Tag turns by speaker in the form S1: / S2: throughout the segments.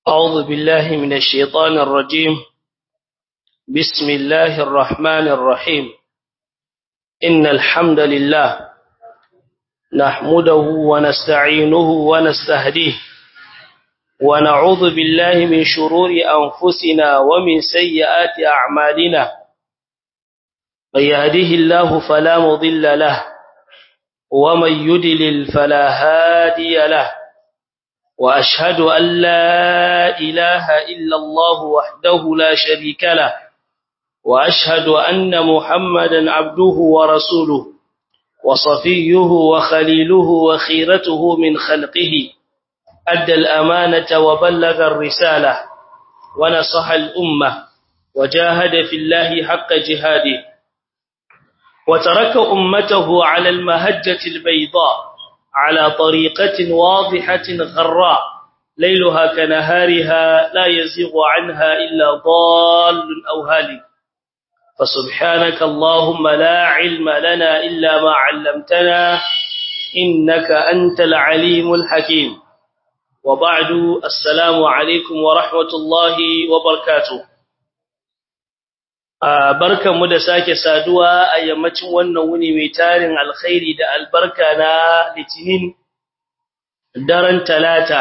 S1: أعوذ بالله من الشيطان الرجيم بسم الله الرحمن الرحيم إن الحمد لله نحمده ونستعينه ونستهديه ونعوذ بالله من شرور أنفسنا ومن سيئات أعمالنا من يهده الله فلا مضل له ومن يدلل فلا هادي له وأشهد أن لا إله إلا الله وحده لا شريك له وأشهد أن محمدا عبده ورسوله وصفيه وخليله وخيرته من خلقه أدى الأمانة وبلغ الرسالة ونصح الأمة وجاهد في الله حق جهاده وترك أمته على المهجة البيضاء على طريقة واضحة غراء ليلها كنهارها لا يزيغ عنها إلا ضال أو هالك فسبحانك اللهم لا علم لنا إلا ما علمتنا إنك أنت العليم الحكيم وبعد السلام عليكم ورحمة الله وبركاته barkanmu da sake saduwa a yammacin wannan wuni mai tarin alkhairi da albarka na litinin daren talata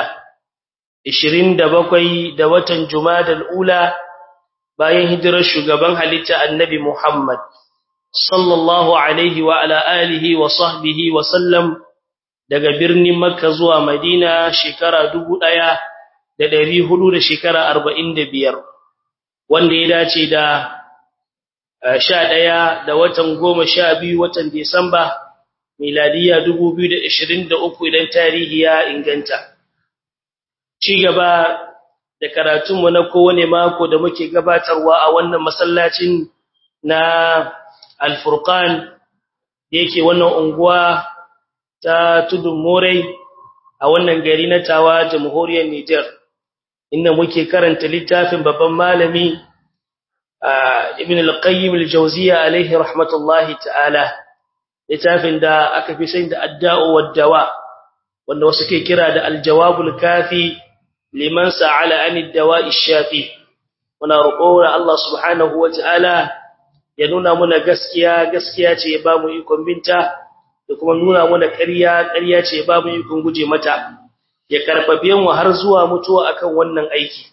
S1: 27 da watan jumadal ula bayan hijirar shugaban halitta annabi Muhammad sallallahu alaihi wa ala alihi wa sahbihi wa sallam daga birnin Makka zuwa Madina shekara 1400 da shekara 45 wanda ya dace da sha ɗaya da watan goma sha biyu watan Disamba, miladiya dubu biyu da ishirin da uku idan tarihi ya inganta. Ci gaba da karatunmu na kowane mako da muke gabatarwa a wannan masallacin na Alfurkan da yake wannan unguwa ta tudun Morai a wannan gari na tawa jamhuriyar Nijar, inda muke karanta littafin babban malami ibn al-qayyim al-jawziyya alayhi rahmatullahi ta'ala littafin da aka fi sai da adda'u wad-dawa wanda wasu ke kira da al-jawab al-kafi liman sa'ala an ad-dawa'i ash-shafi muna roƙo Allah subhanahu wa ta'ala ya nuna muna gaskiya gaskiya ce ya bamu ikon binta da kuma nuna muna ƙarya ƙarya ce ya bamu ikon guje mata ya karfafe mu har zuwa mutuwa akan wannan aiki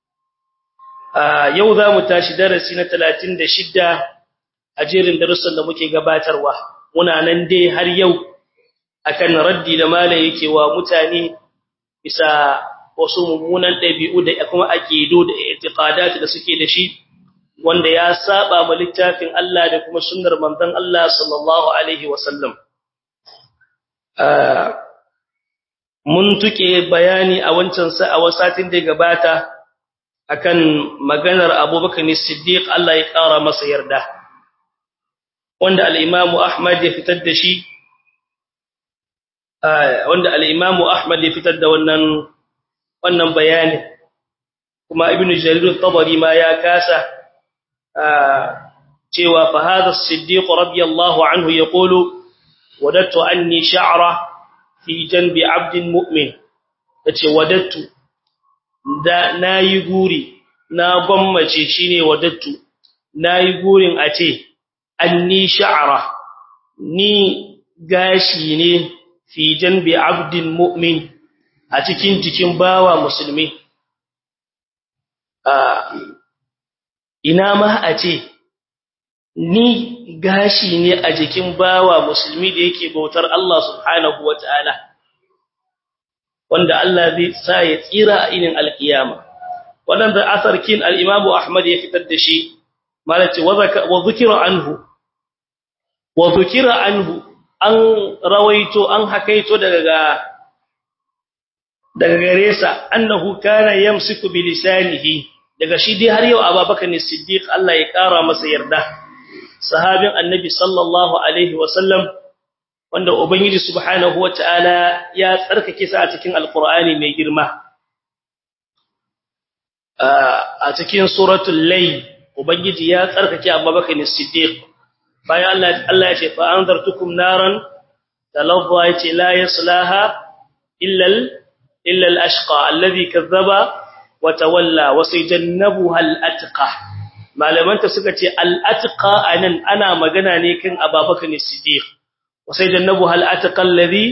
S1: yau za mu tashi darasi na talatin da shidda a jerin darussan da muke gabatarwa muna nan dai har yau akan raddi da mala yake wa mutane bisa wasu mummunan ɗabi'u da kuma aqidu da i'tiqadat da suke da shi wanda ya saba ma littafin Allah da kuma sunnar manzon Allah sallallahu alaihi wasallam mun tuke bayani a wancan sa a wasatin da gabata akan maganar Abubakar Siddiq Allah ya kara masa yarda wanda al-Imam Ahmad ya fitar da shi wanda al-Imam Ahmad ya fitar da wannan wannan bayani kuma Ibn Jarir al-Tabari ma ya kasa cewa fa hadha as-Siddiq radiyallahu anhu yaqulu wadattu anni sha'ra fi janbi 'abdin mu'min yace wadattu da nayi guri na gwammace shine wadattu nayi gurin a ce anni sha'ara ni gashi ne fi janbi abdin mu'min a cikin jikin bawa musulmi ina ma a ce ni gashi ne a jikin bawa musulmi da yake bautar Allah subhanahu wataala wanda Allah zai sa ya tsira a inin alkiyama wannan da asarkin al-Imam Ahmad ya fitar da shi malaci wa zikira anhu wa zikira anhu an rawaito an hakaito daga daga gare sa annahu kana yamsiku bi lisanihi daga shi dai har yau Abubakar ne Siddiq Allah ya kara masa yarda sahabin annabi sallallahu alaihi wasallam wanda ubangiji subhanahu wataala ya tsarkake sa a cikin alqur'ani mai girma a cikin suratul layl ubangiji ya tsarkake abubakar as-siddiq bayan Allah Allah ya ce fa anzartukum naran talazza yace la yaslaha illa illa al-ashqa alladhi kazzaba wa tawalla wa sayjannabuha al-atqa malamanta suka ce al-atqa anan ana magana ne kan Abubakar Siddiq wa sayjannabuha al-atqa alladhi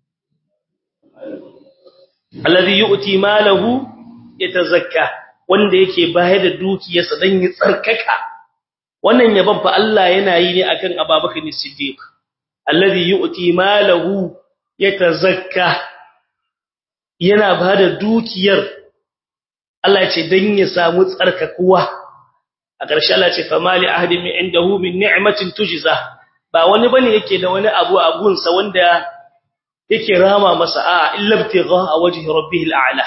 S1: alladhi yu'ti malahu yatazakka wanda yake bayar da dukiyarsa dan ya tsarkaka wannan yaban fa Allah yana yi ne akan Abubakar Siddiq alladhi yu'ti malahu yatazakka yana bada dukiyar Allah ce dan ya samu tsarkakuwa a ƙarshe Allah ce famali ahadi min indahu min ni'matin tujza ba wani bane yake da wani abu a gunsa wanda yake rama masa a illa ibtigha wajhi rabbih al'ala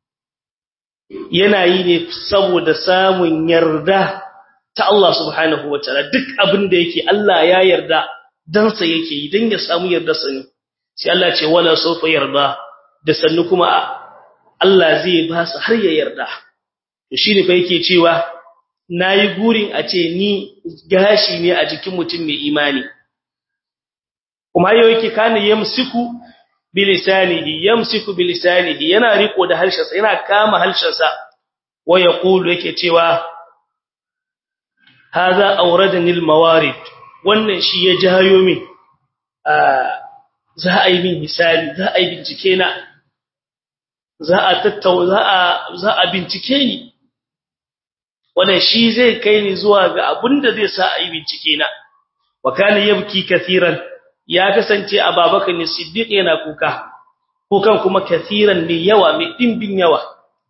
S1: yana yi ne saboda samun yarda ta Allah subhanahu wataala duk abin da yake Allah ya yarda dan sa yake yi dan ya samu yarda sani sai Allah ce wala sawfa yarda da sannu kuma Allah zai ba su har ya yarda to shine fa yake cewa nayi gurin a ce ni gashi ne a jikin mutum mai imani kuma yau yake kana yamsiku bilisanihi yamsiku bilisanihi yana riko da harshensa yana kama harshensa wa yaqulu yake cewa hadha awradani almawarid wannan shi ya jayo min za a yi min misali za a yi bincike na za a tattauna za a za a bincike ni wannan shi zai kai ni zuwa ga abinda zai sa a yi bincike na wa kana yabki kathiran ya kasance a babakan ne siddiq yana kuka kukan kuma kathiran mai yawa mai dimbin yawa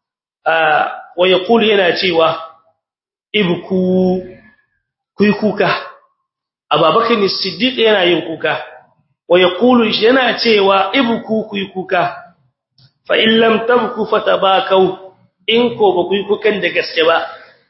S1: wa yaqulu yana cewa ibku kuyi kuka a babakan ne siddiq yana yin kuka wa yaqulu yana cewa ibku kuyi kuka fa in lam tabku fatabakau in ko ba kuyi kukan da gaske ba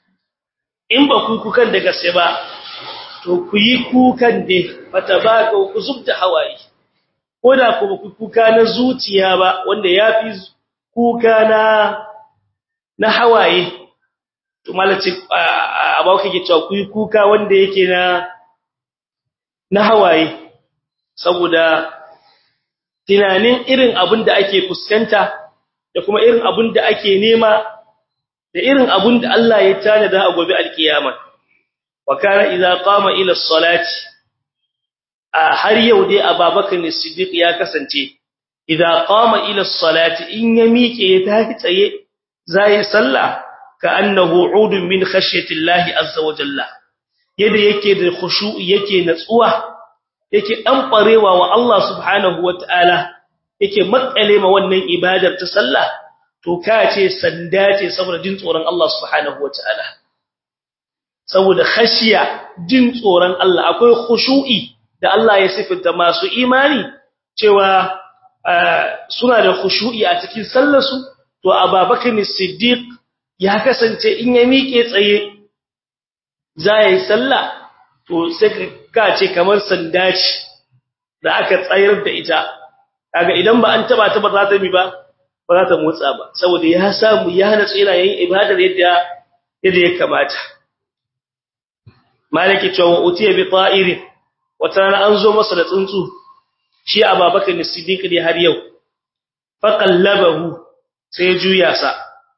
S1: in ba kuyi kukan da gaske ba to ku yi kukan da fata ba ku zubta hawaye ko da ku ku kuka na zuciya ba wanda yafi kuka na na hawaye to malaci abawa kake cewa ku yi kuka wanda yake na na hawaye saboda tunanin irin abin da ake fuskanta da kuma irin abin da ake nema da irin abin da Allah ya tanada a gobe alkiyama وكان إذا قام إلى الصلاة har yau dai Abubakar Siddiq ya kasance idza qama ila as-salati in ya miƙe ya tafi tsaye zai sallah ka annahu udun min khashyati Allah azza wa jalla yadda yake da khushu'i yake natsuwa yake dan barewa wa Allah subhanahu wa ta'ala yake makale ma wannan ibadar ta sallah to ka ce sanda ce saboda jin tsoron Allah subhanahu wa ta'ala saboda khashiya jin tsoron Allah akwai khushu'i da Allah ya sifanta masu imani cewa suna da khushu'i a cikin sallarsu to Abubakar Siddiq ya kasance in ya miƙe tsaye zai sallah to sai ka ce kamar sanda ce da aka tsayar da ita kaga idan ba an taba ta ba za ta mi ba ba za ta motsa ba saboda ya samu ya natsu yana yin ibadar yadda yadda ya kamata maliki cewa utiya bi ta'irin wata rana an zo masa da tsuntsu shi ababakar ne siddiq ne har yau fa qallabahu sai juya sa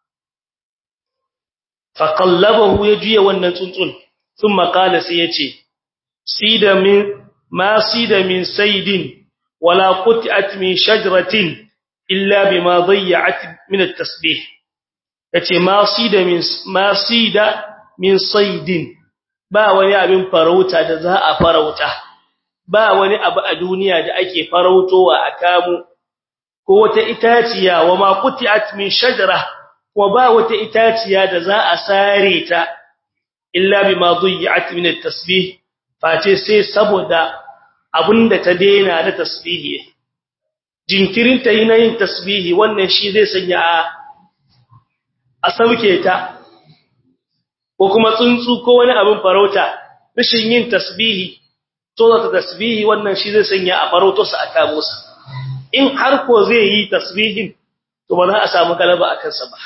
S1: fa qallabahu ya juya wannan tsuntsun thumma qala sai yace sida min ma sida min saydin wala qut'at min shajaratin illa bima dayya'at min at-tasbih yace ma sida min ma sida min saydin ba wani abin farauta da za a farauta ba wani abu a duniya da ake farautowa a kamu ko wata itaciya wa ma qutiat min shajara wa ba wata itaciya da za a sare ta illa bima dhiyat min at-tasbih face sai saboda abinda ta daina da tasbihi jinkirin ta yi na yin tasbihi wannan shi zai sanya a sauke ta ko kuma tsuntsu ko wani abin farauta rashin yin tasbihi to da tasbihi wannan shi zai sanya a farauto sa aka musa in har ko zai yi tasbihin to ba za a samu galaba a kansa ba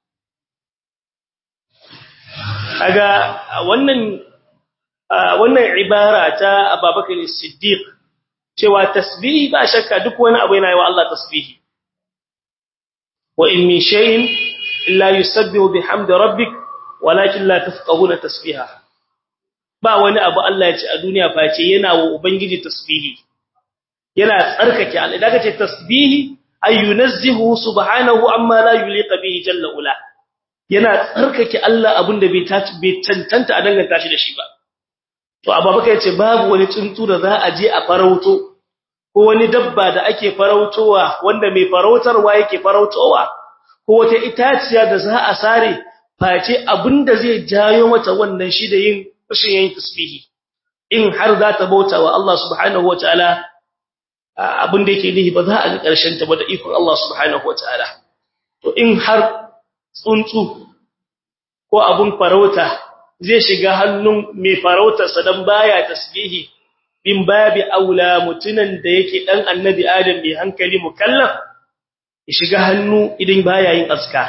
S1: kaga wannan wannan ibara ta Abubakar Siddiq cewa tasbihi ba shakka duk wani abu yana yi wa Allah tasbihi wa in min shay'in illa yusabbihu bihamdi rabbik walakin la tafqahuna tasbiha ba wani abu Allah ya ce a duniya face yana wa ubangiji tasbihi yana tsarkake Allah idan kace tasbihi ay yunazzihu subhanahu amma la yuliqa bihi jalla ula yana tsarkake Allah abinda bai taci bai tantanta a danganta shi da shi ba to ababaka yace babu wani tsuntsu da za a je a farauto ko wani dabba da ake farautowa wanda mai farautarwa yake farautowa ko wata itaciya da za a sare face abinda zai jayo mata wannan shi da yin rashin yin tasbihi in har za ta bauta wa Allah subhanahu wataala abinda yake nihi ba za a ga karshen ta ba da ikon Allah subhanahu wataala to in har tsuntsu ko abun farauta zai shiga hannun mai farautar sa dan baya tasbihi bin babi aula mutunan da yake dan annabi adam mai hankali mukallaf ya shiga hannu idan baya yin azkar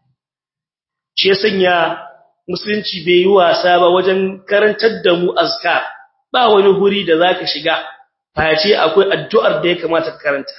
S1: shi ya sanya musulunci bai yi wasa ba wajen karantar da mu azkar ba wani huri da zaka shiga face akwai addu'ar da ya kamata ka karanta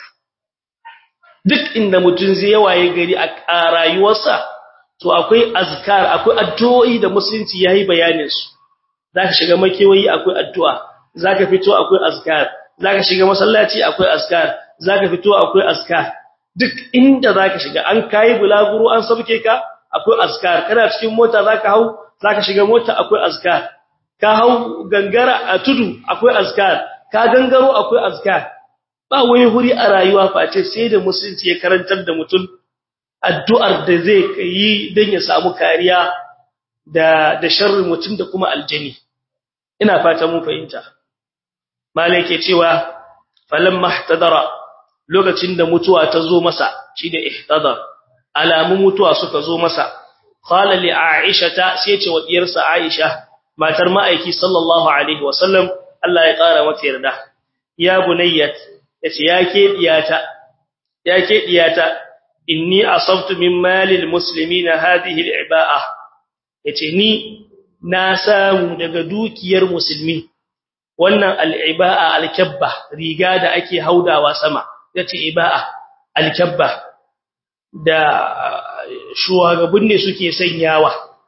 S1: duk inda mutun zai waye gari a rayuwarsa to akwai azkar akwai addu'o'i da musulunci yayi bayanin su zaka shiga makewayi akwai addu'a zaka fito akwai azkar zaka shiga masallaci akwai azkar zaka fito akwai azkar duk inda zaka shiga an kai bulaguro an sabke ka akwai azkar kana cikin mota zaka hau zaka shiga mota akwai azkar ka hau gangara a tudu akwai azkar ka gangaro akwai azkar ba wani huri a rayuwa face sai da musulunci ya karantar da mutum addu'ar da zai yi dan ya samu kariya da da sharri mutum da kuma aljani ina fata mun fahimta malai ke cewa falamma ihtadara lokacin da mutuwa ta zo masa shi da ihtadar alamun mutuwa suka zo masa qala li aisha ta sai ce wa diyarsa aisha matar ma'aiki sallallahu alaihi wasallam Allah ya kara mata yarda ya bunayyat yace yake diyata yake diyata inni asabtu min malil muslimina hadhihi al'iba'a yace ni na samu daga dukiyar musulmi wannan al'iba'a alkabba riga da ake haudawa sama yace iba'a alkabba da shugaban ne suke sanyawa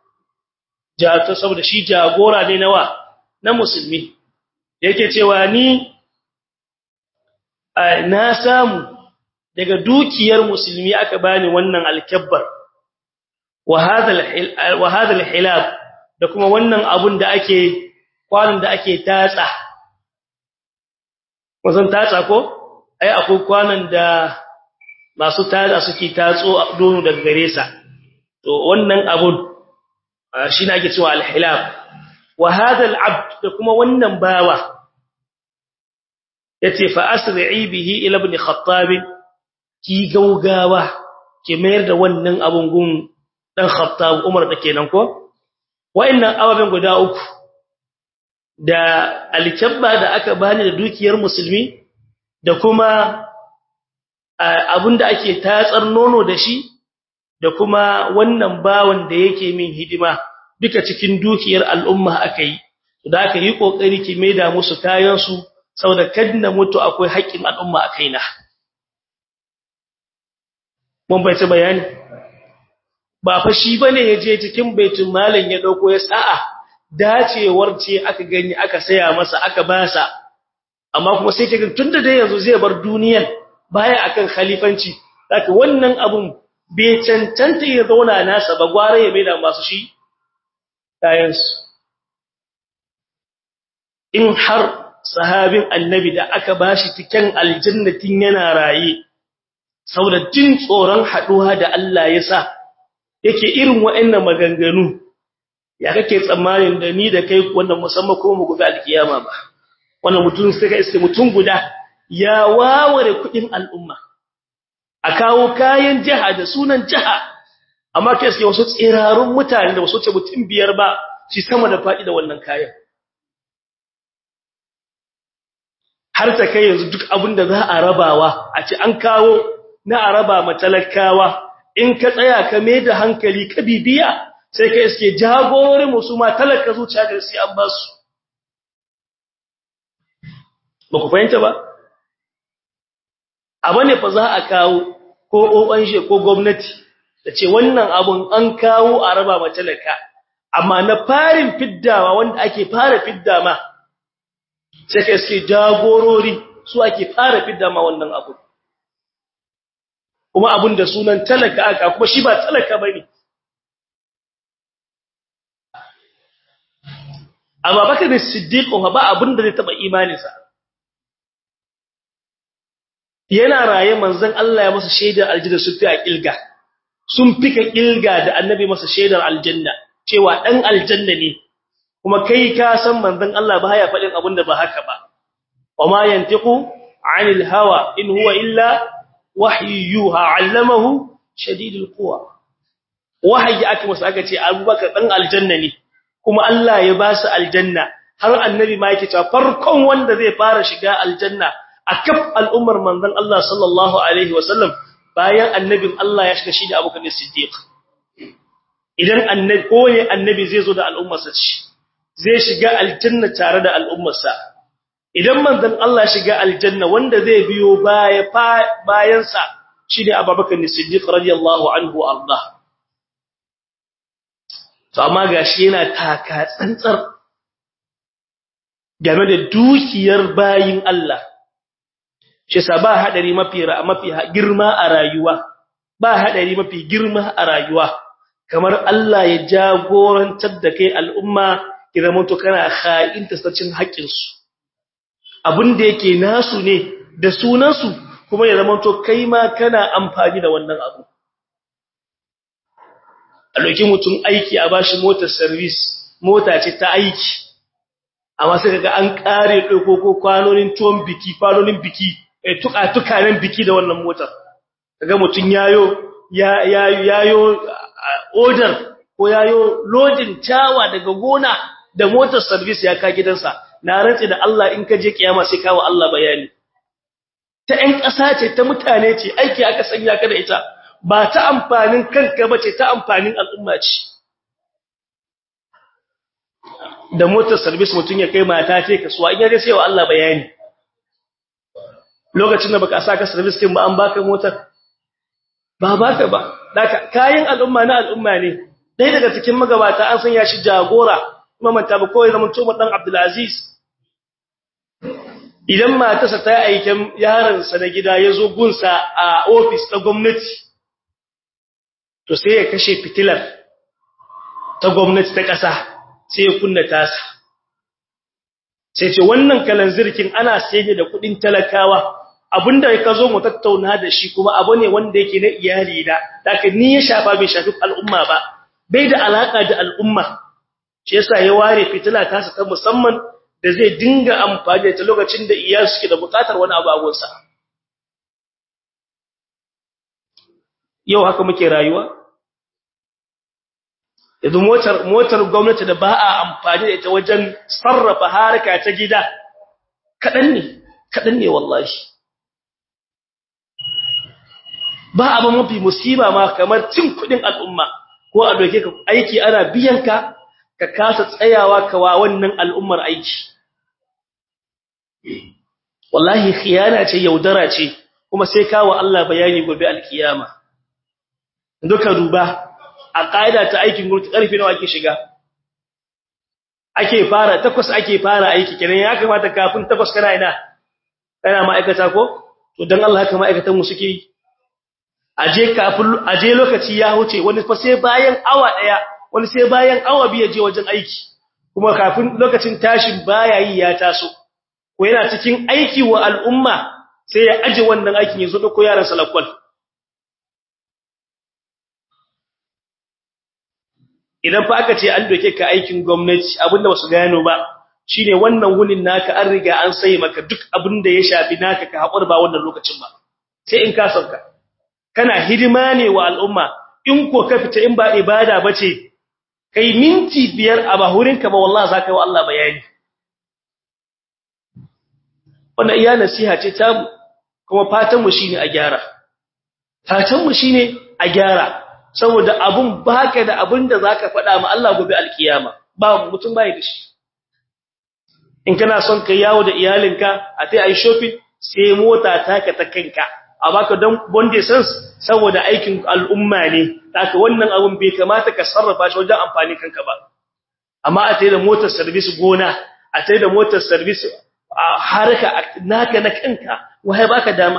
S1: ja ta saboda shi jagora ne nawa na musulmi yake cewa ni na samu daga dukiyar musulmi aka bani wannan alkabbar wa hadha alhilab da kuma wannan abun da ake kwanan da ake tatsa wazan tatsa ko ai akwai kwanan da masu tatsa suke tatso dono daga gare sa to wannan abun shine ake cewa alhilab wa hadha alabd da kuma wannan bawa yace fa asri'i bihi ila ibn khattab ki gaugawa ki mayar da wannan abun gun dan khattab umar da kenan ko wayannan ababen guda uku da alkabba da aka bani da dukiyar musulmi da kuma abinda ake tatsar nono da shi da kuma wannan bawan da yake min hidima duka cikin dukiyar al'umma akai da aka yi kokari ki maida musu kayan su saboda kadna mutu akwai haƙƙin al'umma a kaina mun bai ta bayani ba fa shi bane yaje cikin baitul malan ya dauko ya sa'a dacewar ce aka gani aka saya masa aka basa amma kuma sai kaga tunda dai yanzu zai bar duniyar baya akan khalifanci haka wannan abun bai cancanta ya zauna nasa ba gware ya maida masu shi kayansu in har sahabin annabi da aka bashi cikin aljannatin yana raye saboda jin tsoron haduwa da Allah ya sa yake irin wa'annan maganganu ya kake tsammanin da ni da kai wannan musamman ko mu gobe alkiyama ba wannan mutum sai ka iske mutum guda ya waware kudin al'umma a kawo kayan jiha da sunan jiha amma kai iske wasu tsirarun mutane da wasu ce mutum biyar ba shi sama da fadi da wannan kayan har ta kai yanzu duk abin da za a rabawa a ce an kawo na a raba matalakawa in ka tsaya ka mai da hankali ka bibiya sai ka iske jagororin musu ma talaka zuciya da sai an ba su ba ku fahimta ba abu ne fa za a kawo ko ONG ko gwamnati tace wannan abun an kawo a raba ma talaka amma na farin fiddawa wanda ake fara fidda ma sai kai suke jagorori su ake fara fidda ma wannan abu kuma abun da sunan talaka aka kuma shi ba talaka bane amma bakar da siddiq ba abun da zai taba imaninsa yana raye manzon Allah ya masa shaidar aljanna su fi a kilga sun fika kilga da annabi masa shaidar aljanna cewa dan aljanna ne kuma kai ka san manzon Allah ba ya faɗin abin da ba haka ba wama yantiqu anil hawa in huwa illa wahyu yuha allamahu shadidul quwa wahayi aka masa aka ce abubakar dan aljanna ne kuma Allah ya ba su aljanna har annabi ma yake cewa farkon wanda zai fara shiga aljanna a kaf al'ummar manzon Allah sallallahu alaihi wasallam bayan annabin Allah ya shiga shi da Abu Bakar Siddiq idan annabi ko ne annabi zai zo da al'ummarsa ce zai shiga aljanna tare da al'ummarsa idan manzon Allah ya shiga aljanna wanda zai biyo baya bayan sa shi ne Abu Bakar Siddiq radiyallahu anhu arda to amma gashi yana taka tsantsar game da dukiyar bayin Allah shi sa ba hadari mafi mafi girma a rayuwa ba hadari mafi girma a rayuwa kamar Allah ya jagorantar da kai al'umma idan mutu kana kha'inta sacin haƙƙin su abin da yake nasu ne da sunan su kuma ya zama to kai ma kana amfani da wannan abu a lokacin mutum aiki a bashi motar service mota ce ta aiki amma sai kaga an kare dauko ko kwanonin tuwon biki kwanonin biki tuka-tukanen biki da wannan motar kaga mutun yayo yayo order ko yayo loading tawa daga gona da motar service ya ka gidansa na rantsi da Allah in ka je kiyama sai kawo Allah bayani ta ɗan ƙasa ce ta mutane ce aiki aka sanya ka da ita ba ta amfanin kanka bace ta amfanin al'umma ce da motar service mutun ya kai mata ce kasuwa in ya ga sai wa Allah bayani lokacin da baka saka service din ba an baka motar ba baka ba daka kayan al'umma na al'umma ne dai daga cikin magabata an sanya shi jagora kuma manta ba koyi zaman Umar dan Abdul Aziz idan matarsa ta aikin yaron sa na gida yazo gunsa a office ta gwamnati to sai ya kashe fitilar ta gwamnati ta kasa sai ya kunna tasa sai ce wannan kalanzirkin ana sayar da kudin talakawa abinda ka zo mu tattauna da shi kuma abu ne wanda yake na iyali da daga ni ya shafa bai shafi al'umma ba bai da alaka da al'umma shi yasa ya ware fitila ta ta musamman da zai dinga amfani da ta lokacin da iyali suke da bukatar wani abu a gonsa yau haka muke rayuwa yanzu motar motar gwamnati da ba a amfani da ita wajen sarrafa harka ta gida kadan ne kadan ne wallahi ba abu mafi musiba ma kamar cin kudin al'umma ko a doke ka aiki ana biyan ka ka kasa tsayawa ka wa wannan al'ummar aiki wallahi khiyana ce yaudara ce kuma sai kawo Allah bayani gobe alkiyama duka duba a ƙa'ida ta aikin gurti ƙarfi nawa ake shiga ake fara takwas ake fara aiki kenan ya kamata kafin takwas kana ina kana ma'aikata ko to dan Allah haka ma'aikatan mu suke yi aje kafin aje lokaci ya huce wani fa sai bayan awa daya wani sai bayan awa biyu je wajen aiki kuma kafin lokacin tashin baya yi ya taso ko yana cikin aiki wa al'umma sai ya aje wannan aikin ya zo da ko yaran salakwal idan fa aka ce an doke ka aikin gwamnati abinda basu gano ba shine wannan wunin naka an riga an sai maka duk abinda ya shafi naka ka hakuri ba wannan lokacin ba sai in ka sauka kana hidima ne wa al'umma in ko ka fita in ba ibada bace kai minti biyar a bahurin ka ba wallahi zaka yi wa Allah bayani wannan iya nasiha ce ta kuma fatan mu shine a gyara fatan mu shine a gyara saboda abun baka da abin da zaka faɗa ma Allah gobe alkiyama ba mutum bai da shi in kana son kai yawo da iyalinka a tai ai shopping sai mota taka ta kanka a baka don bonde sans saboda aikin al'umma ne haka wannan abun bai kamata ka sarrafa shi wajen amfani kanka ba amma a tayi da motar service gona a tayi da motar service a harka naka na kanka wai baka dama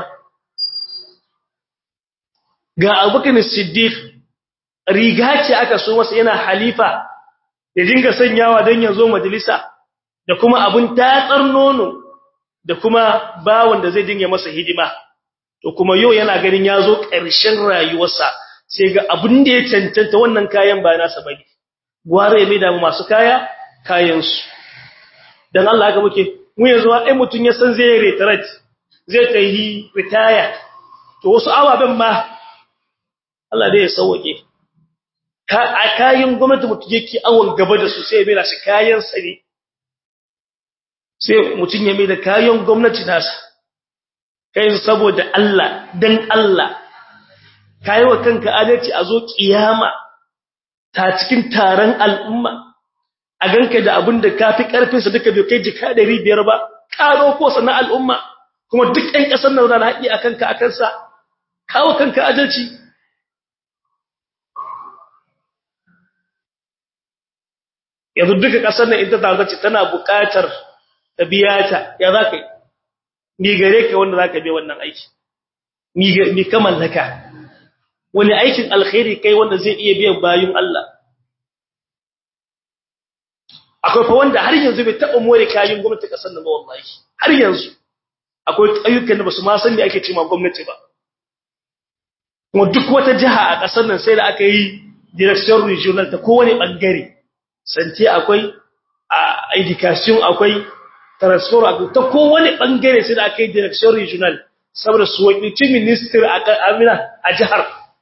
S1: ga Abubakar Siddiq riga ce aka so masa yana halifa ya dinga sanyawa don ya zo majalisa da kuma abun tatsar nono da kuma bawon da zai dinga masa hidima to kuma yau yana ganin ya zo ƙarshen rayuwarsa sai ga abun da ya cancanta wannan kayan ba nasa bane gware mai da masu kaya kayansu dan Allah haka muke mu yanzu ai mutun ya san zai retret zai tayi retire to wasu ababen ma Allah dai ya sauke ka a kayan gwamnati mutum yake awon gaba da su sai bai shi kayan sa ne sai mutum ya mai da kayan gwamnati nasa kai saboda Allah dan Allah kai wa kanka adalci a zo kiyama ta cikin taron al'umma a ganka da abin da kafi karfin sa duka bai kai jika 500 ba karo ko sana al'umma kuma duk ɗan ƙasar nan da haƙi akan ka akan sa kawo kanka adalci yanzu duka kasar nan ita ta ce tana buƙatar ta biya ta ya za ka yi ni gare ka wanda za ka biya wannan aiki ni ka mallaka wani aikin alkhairi kai wanda zai iya biyan bayun Allah akwai fa wanda har yanzu bai taɓa more kayan gwamnati kasar nan ba wallahi har yanzu akwai ayyukan da ba su ma san me ake cewa gwamnati ba kuma duk wata jiha a kasar nan sai da aka yi direction regional ta kowane bangare santi akwai a education akwai transfer akwai ta kowane bangare sai da aka yi direction regional saboda su wakilci minister a amina a jihar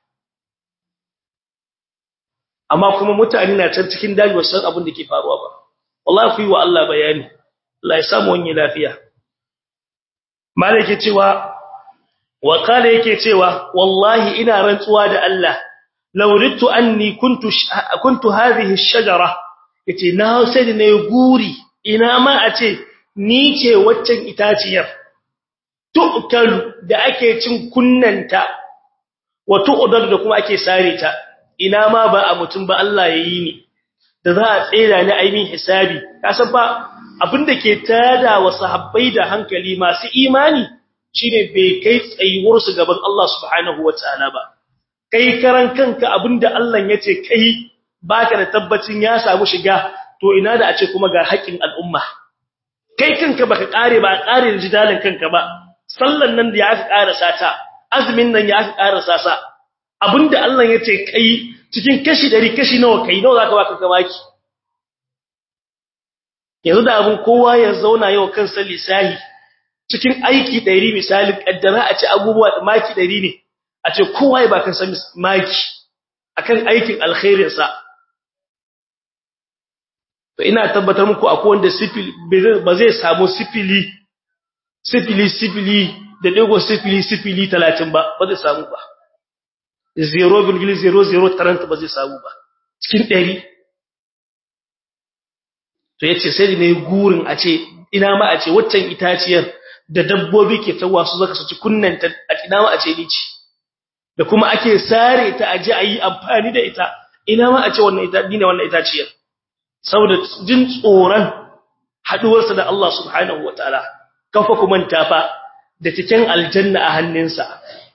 S1: amma kuma mutane na can cikin daji wasu abin da ke faruwa ba wallahi ku yi wa Allah bayani Allah ya samu wani lafiya malaka cewa wa kala yake cewa wallahi ina rantsuwa da Allah lauritu anni kuntu kuntu hadhihi ash-shajara yace na sai ne guri ina ma a ce ni ce waccan itaciyar tu'kal da ake cin kunnanta wa tu'dar da kuma ake sare ta ina ma ba a mutum ba Allah yayi ni da za a tsira ni aimin hisabi kasan ba abinda ke tada wa sahabbai da hankali masu imani shine bai kai tsayuwar su gaban Allah subhanahu wataala ba kai karan kanka abinda Allah yace kai baka da tabbacin ya samu shiga to ina da a ce kuma ga haƙin al'umma kai kanka baka kare ba kare da jidalin kanka ba sallan nan da ya aka karasa ta azumin nan ya aka karasa sa abinda Allah yace kai cikin kashi 100 kashi nawa kai nawa zaka baka gabaki yanzu da abin kowa ya zauna yau kansa lisahi cikin aiki 100 misalin kaddara a ce abubuwa maki 100 ne a ce kowa ya baka san maki akan aikin alkhairin sa to ina tabbatar muku akwai wanda sifili ba zai samu sifili sifili sifili da digo sifili sifili 30 ba ba zai samu ba 0.0030 ba zai samu ba cikin 100 to yace sai ne gurin a ce ina ma a ce waccan itaciyar da dabbobi ke tawa su zaka su ci kunnanta a ina ma a ce ni ci da kuma ake sare ta aje ayi amfani da ita ina ma a ce wannan ita dine wannan itaciyar saboda jin tsoron haduwarsa da Allah subhanahu wataala kafa kuma tafa da cikin aljanna a hannunsa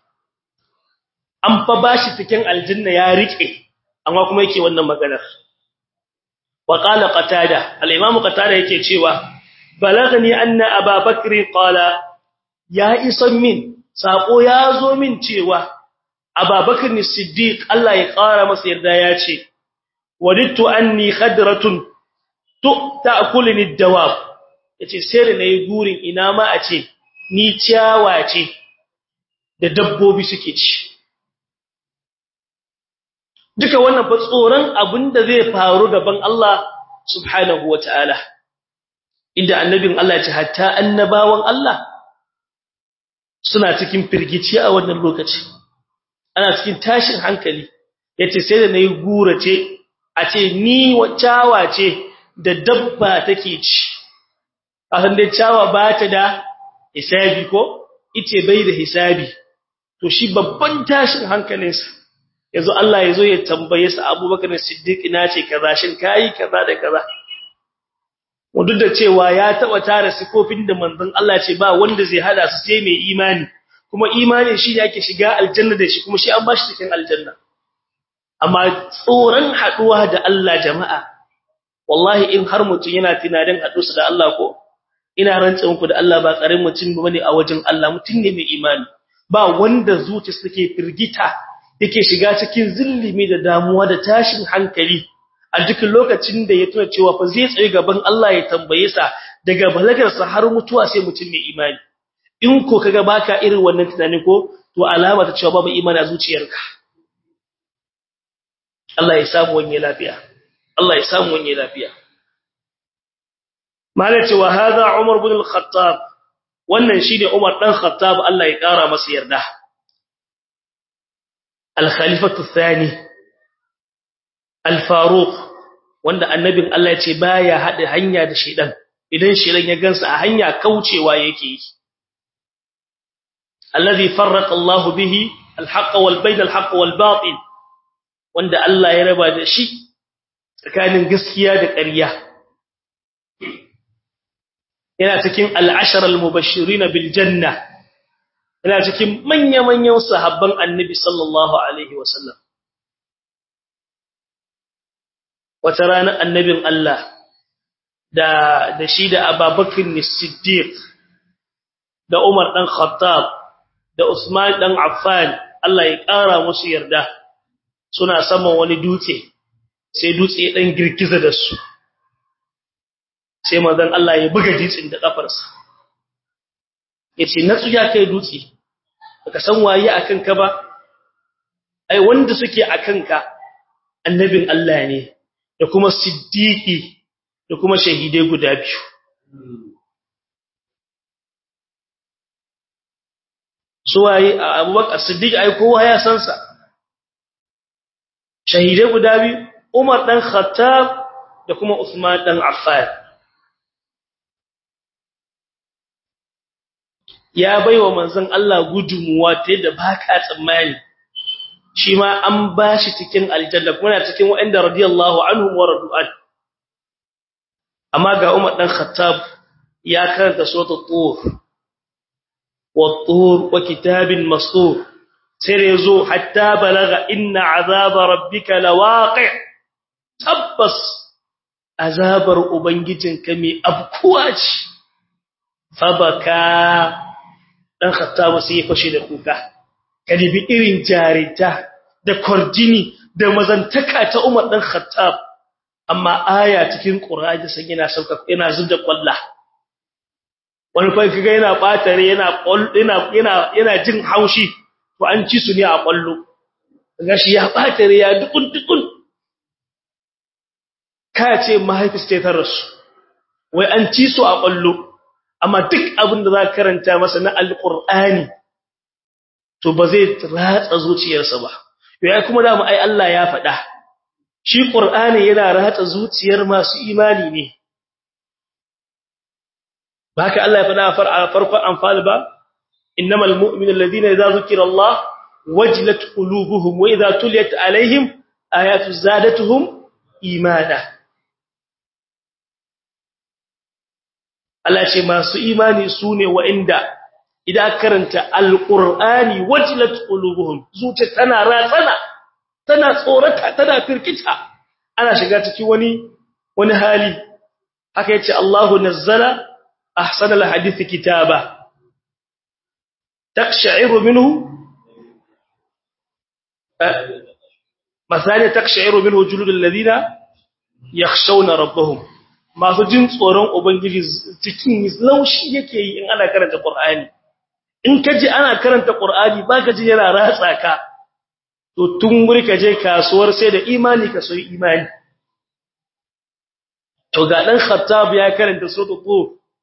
S1: an fa bashi cikin aljanna ya rike amma kuma yake wannan maganar wa qala qatada al-imam qatada yake cewa balagani anna ababakr qala ya isan min sako ya zo min cewa ababakr as-siddiq Allah ya kara masa yarda ya ce wadittu anni khadratun tu ta'kuluni ad-dawab yace sai da nayi gurin ina ma a ce ni ciyawa ce da dabbobi suke ci duka wannan fa tsoron abinda zai faru gaban Allah subhanahu wataala inda annabin Allah ya ce hatta annabawan Allah suna cikin firgici a wannan lokaci ana cikin tashin hankali yace sai da nayi gurace a ce ni wacawa ce da dabba take ci a san dai cawa ba ta da hisabi ko ice bai da hisabi to shi babban tashin hankalinsa yanzu Allah yazo ya tambaye sa Abubakar Siddiq ina ce kaza shin kai kaza da kaza duk da cewa ya taba tare sifofin da manzon Allah ce ba wanda zai hada su sai mai imani kuma imani shi ne ake shiga aljanna da shi kuma shi an bashi cikin aljanna amma tsoron haduwa da Allah jama'a wallahi in har mutum yana tunanin hadusa da Allah ko ina rantsa muku da Allah ba karin mutum bane a wajen Allah mutum ne mai imani ba wanda zuciyarsa take firgita yake shiga cikin zillimi da damuwa da tashin hankali a duk lokacin da ya tuna cewa fa zai tsaye gaban Allah ya tambaye sa daga balagarsa har mutuwa sai mutum mai imani in ko kaga baka irin wannan tunani ko to alama ta cewa babu imani a zuciyarka Allah ya samu wani lafiya Allah ya samu wani lafiya malaka wa hada Umar ibn al-Khattab wannan shine Umar dan Khattab Allah ya kara masa yarda al-khalifatu thani al-Faruq wanda annabin Allah ya ce baya hada hanya da shedan idan shedan ya gansa a hanya kaucewa yake yi alladhi farraqa Allah bihi al-haqq wal bayn al-haqq wal batil wanda Allah ya raba da shi tsakanin gaskiya da ƙarya yana cikin al-ashara al-mubashirin bil janna yana cikin manya-manyan sahabban annabi sallallahu alaihi wasallam wata ranar annabin Allah da da shi da Abubakar Siddiq da Umar dan Khattab da Usman dan Affan Allah ya ƙara musu yarda suna saman wani dutse sai dutse ya dan girgiza da su sai manzon Allah ya buga dutsen da kafarsa yace natsu ya kai dutse baka san waye akan ka ba ai wanda suke akan ka annabin Allah ne da kuma siddiqi da kuma shahidai guda biyu suwaye abubakar siddiq ai kowa ya san sa shahidai guda biyu umar dan khattab da kuma usman dan affan ya baiwa manzon Allah gudumuwa ta yadda baka tsammani shi ma an bashi cikin aljanna kuma cikin wa'anda radiyallahu anhum wa radu'an amma ga Umar dan Khattab ya karanta suratul tur wat-tur wa kitabin mastur sai yazo hatta balaga inna azaba rabbika lawaqi' tabbas azabar ubangijinka mai abkuwa ce fabaka dan Khattab sai ya fashe da kuka kalibi irin jarita da kordini da mazantaka ta Umar dan Khattab amma aya cikin Qur'ani sai yana sauka yana zubda kwalla wani fa kaga yana batare yana yana yana yana jin haushi to an ci su ne a kwallo gashi ya batare ya dukun dukun ka ce mahaifis ce ta rasu wai an ci su a kwallo amma duk abin da za ka karanta masa na alqur'ani to ba zai ratsa zuciyarsa ba yayi kuma da mu ai Allah ya faɗa shi qur'ani yana ratsa zuciyar masu imani ne baka Allah ya faɗa a farkon anfal ba innamal mu'minuna alladhina idza zukira Allah wajilat qulubuhum wa idza tuliyat alaihim ayatu zadatuhum imana Allah ce masu imani sune wa'inda idan karanta alqur'ani wajilat qulubuhum zuciya tana ratsana tana tsorata tana firkita ana shiga cikin wani wani hali haka yace Allahu nazzala ahsana alhadith kitaba taqsha'iru minhu masali taqsha'iru minhu juludul ladina yakhshawna rabbahum masu jin tsoron ubangiji cikin laushi yake yi in ana karanta qur'ani in kaji ana karanta qur'ani baka ji yana ratsa ka to tun wuri ka je kasuwar sai da imani ka soyi imani to ga dan khattab ya karanta suratul tur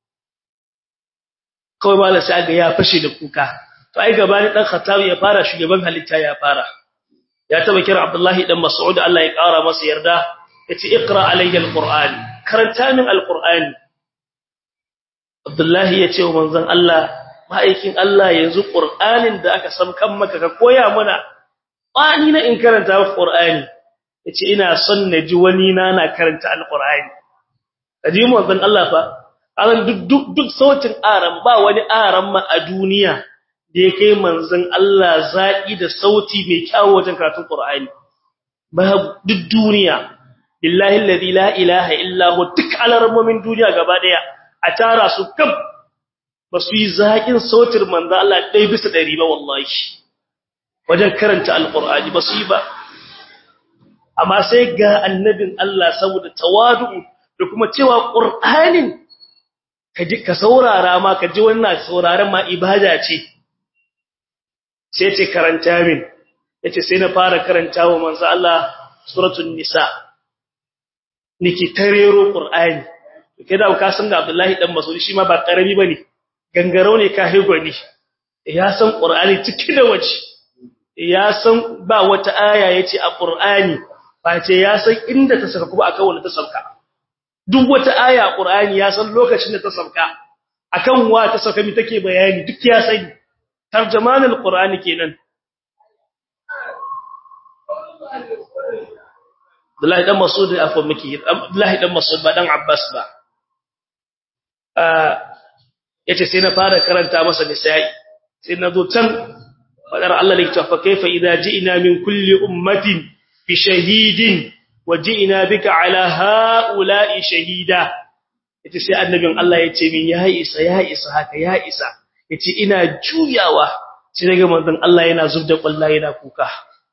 S1: kawai mallan sai ga ya fashe da kuka to ai gabani dan khattab ya fara shugaban halitta ya fara ya taba kira abdullahi dan mas'ud Allah ya kara masa yarda yace iqra alayya alquran karanta min alqur'ani abdullahi yace wa manzon Allah ma'aikin Allah yanzu Qur'anin da aka samkan maka ka koya mana bani na in karanta Qur'ani yace ina son na ji wani na na karanta Al-Qur'ani kaji mu dan Allah fa aran duk duk duk sautin aran ba wani aran ma a duniya da ya kai manzon Allah zaki da sauti mai kyawu wajen karatun Qur'ani ba duk duniya billahi alladhi la ilaha illa hu duk alarmomin duniya gaba daya a tara su kaf ba su yi zaƙin sautin manzo Allah ɗaya bisa ɗari ba wallahi wajen karanta alƙur'ani ba su yi ba amma sai ga annabin Allah saboda tawadu da kuma cewa ƙur'anin ka ji ka saurara ma ka ji wannan sauraron ma ibada ce sai ce karanta min yace sai na fara karanta wa manzo Allah suratul nisa niki tarero ƙur'ani kida ka san ga Abdullahi dan Mas'ud shi ma ba karami bane gangaro ne ka higwani ya san qur'ani ciki da waje ya san ba wata aya yace a qur'ani face ya san inda ta saka kuma akan wanda ta sauka duk wata aya a qur'ani ya san lokacin da ta sauka akan wa ta sauka mi take bayani duk ya sani tarjumanul qur'ani kenan Abdullahi dan Mas'ud afwan miki Abdullahi dan Mas'ud ba dan Abbas ba yace sai na fara karanta masa nisa'i sai na zo can fadar Allah yake cewa kaifa idza ji'na min kulli ummatin bi shahidin wa ji'na bika ala ha'ula'i shahida yace sai annabin Allah yace min ya isa ya isa haka ya isa yace ina juyawa sai daga manzon Allah yana zubda kullaye yana kuka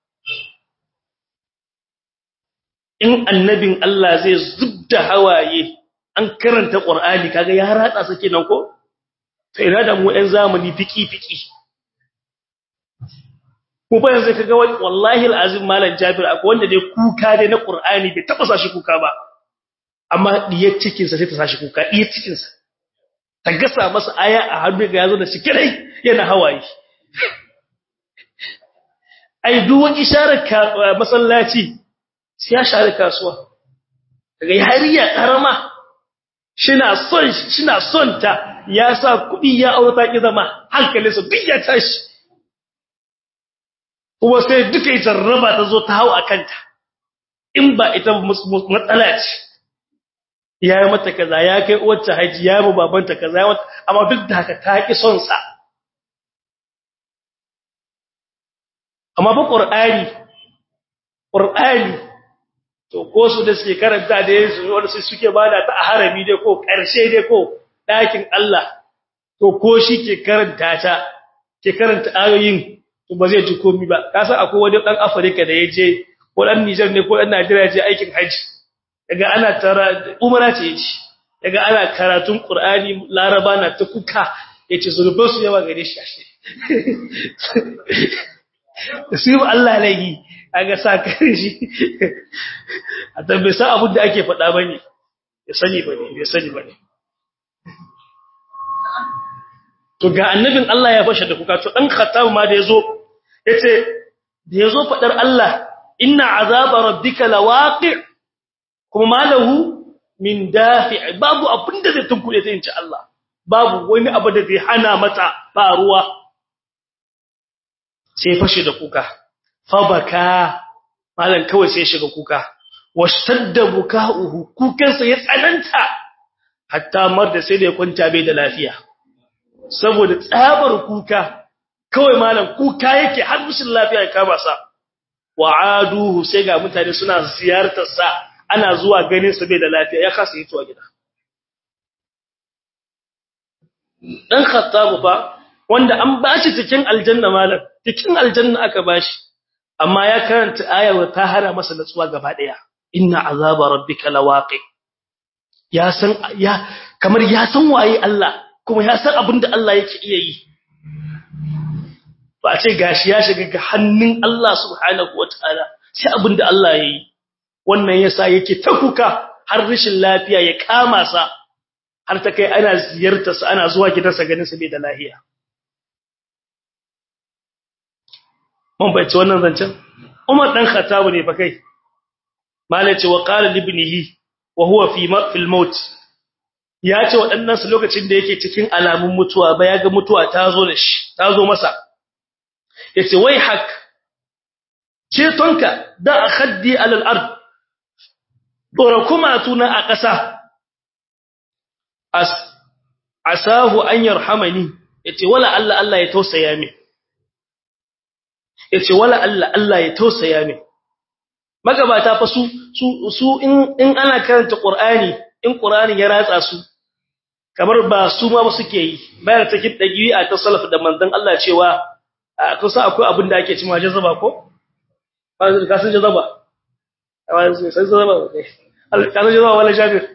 S1: in annabin Allah zai zubda hawaye an karanta Qur'ani kaga ya ratsa sa kenan ko sai ina da mu ɗan zamani fiki fiki ko ba yanzu kaga wallahi alazim malam Jabir akwai wanda dai kuka dai na Qur'ani bai taba sashi kuka ba amma diyar cikin sa sai ta sashi kuka diyar cikin sa ta gasa masa aya a hannu ga yazo da shi kirai yana hawaye ai duk wani isharar masallaci sai ya share kasuwa daga yariya karama shina son shina son ta ya sa kudi ya aurata ki zama hankalinsa duk ya tashi kuma sai duka ita raba ta zo ta hau akanta in ba ita matsala ce ya yi mata kaza ya kai uwarta haji ya yi babanta kaza ya mata amma duk da haka ta ki son sa amma ba qur'ani qur'ani to ko su da suke karanta da yanzu wanda su suke bada ta a harami dai ko karshe dai ko dakin Allah to ko shi ke karanta ta ke karanta ayoyin to ba zai ji komai ba ka san akwai wani dan Afirka da yaje ko dan Niger ne ko dan Najeriya je aikin haji daga ana tara umara ce yace daga ana karatun Qur'ani Laraba na ta kuka yace zurubin su yawa gare shi ashe sai Allah laihi aga sa kan shi a tabbai sa abin da ake faɗa bane ya sani bane ya sani bane to ga annabin Allah ya fashe da kuka to dan khattab ma da yazo yace da yazo fadar Allah inna azaba rabbika lawaqi kuma malahu min dafi babu abinda zai tunkuɗe ta inci Allah babu wani abu da zai hana mata ba ruwa sai fashe da kuka fabaka malan kawai sai shiga kuka washtadda bukauhu kukansa ya tsananta hatta mar da sai da ya kwanta bai da lafiya saboda tsabar kuka kawai malam kuka yake har mushin lafiya ya kama sa wa'aduhu sai ga mutane suna ziyartar sa ana zuwa ganin sa bai da lafiya ya kasa yi tuwa gida dan khattabu fa wanda an bashi cikin aljanna malam cikin aljanna aka bashi amma ya karanta ayar ta hana masa natsuwa gaba daya inna azaba rabbika lawaqi ya san ya kamar ya san waye Allah kuma ya san abinda Allah yake iya yi ba a ce gashi ya shiga ga hannun Allah subhanahu wataala sai abinda Allah yayi wannan yasa yake ta kuka har rashin lafiya ya kama sa har ta kai ana ziyartar sa ana zuwa gidansa ganin sa bai da lafiya mun bace wannan zancen Umar dan Khattab ne fa kai malai ce wa qala libnihi wa huwa fi fil maut ya ce waɗannan su lokacin da yake cikin alamun mutuwa ba ya ga mutuwa ta zo da shi ta zo masa yace wai hak cetonka da akhaddi alal ard dora kuma tuna a ƙasa as asahu an yarhamani yace wala Allah Allah ya tausaya min yace wala Allah Allah ya tausaya min magabata fa su su su in in ana karanta Qur'ani in Qur'ani ya ratsa su kamar ba su ma ba suke yi bayan take dagi'a ta salaf da manzon Allah cewa kusa akwai abin da ake cewa jazaba ko ka san jazaba sai jazaba Allah ka san jazaba wala jabir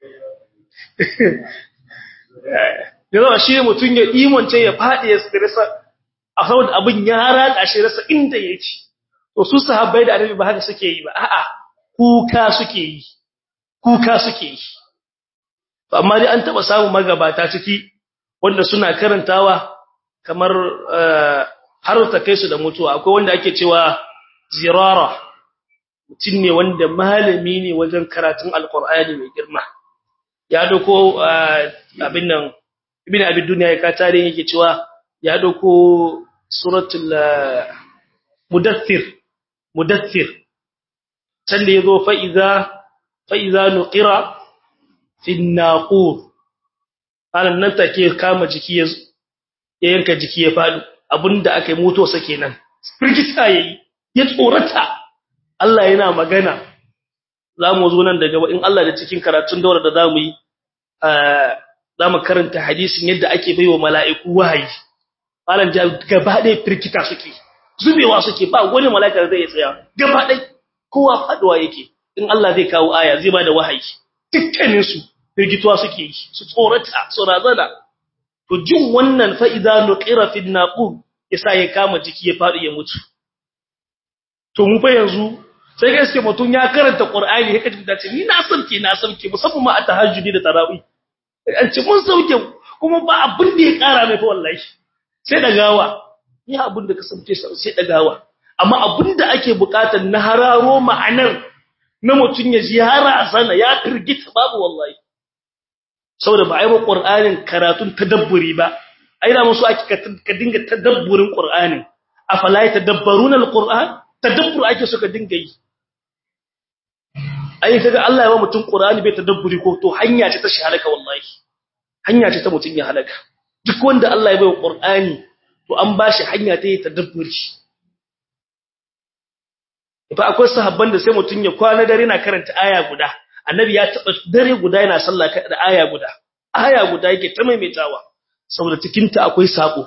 S1: jazaba shi mutun ya imonce ya fadi ya stressa a saboda abin ya ratsa shi rasa inda yake to su sahabbai da annabi ba haka suke yi ba a'a kuka suke yi kuka suke yi amma dai an taba samu magabata ciki wanda suna karantawa kamar har ta kai su da mutuwa akwai wanda ake cewa zirara mutum ne wanda malami ne wajen karatun alkur'ani mai girma ya dauko abin nan ibn abi dunya ya ka tare yake cewa ya dauko suratul mudaththir mudaththir can da yazo fa iza fa iza nuqira fi naqur anan nan take kama jiki ya yanka jiki ya fadi abinda aka yi moto sa kenan firgita yayi ya tsorata Allah yana magana zamu zo nan daga in Allah da cikin karatun daura da zamu yi zamu karanta hadisin yadda ake baiwa mala'iku wahayi malan gaba ɗaya firgita suke zubewa suke ba wani mala'ika zai tsaya gaba ɗaya kowa faduwa yake in Allah zai kawo aya zai bada wahayi dukkanin su firgituwa suke yi su tsorata su razana to jin wannan fa idza nuqira fi naqub yasa ya kama jiki ya fadi ya mutu to mu fa yanzu sai ga iske mutun ya karanta qur'ani ya kaji dace ni na sauke na sauke musamman ma a tahajjudi da tarawih an ce mun sauke kuma ba abin da ya kara mai fa wallahi sai da gawa ni abin da ka sauke sai da gawa amma abin da ake bukatar na hararo ma'anar na mutun ya ji sana ya firgita babu wallahi saboda ba ai ba qur'anin karatun tadabburi ba ai da musu ake ka dinga tadabburin qur'anin afala yatadabbaruna alquran tadabbur ake suka dinga yi ai kaga Allah ya ba mutum qur'ani bai tadabburi ko to hanya ce ta shi halaka wallahi hanya ce ta mutum ya halaka duk wanda Allah ya bai qur'ani to an bashi hanya ta yi tadabburi fa akwai sahabban da sai mutum ya kwana dare na karanta aya guda annabi ya taba dare guda yana sallah da aya guda aya guda yake ta maimaitawa saboda cikin ta akwai sako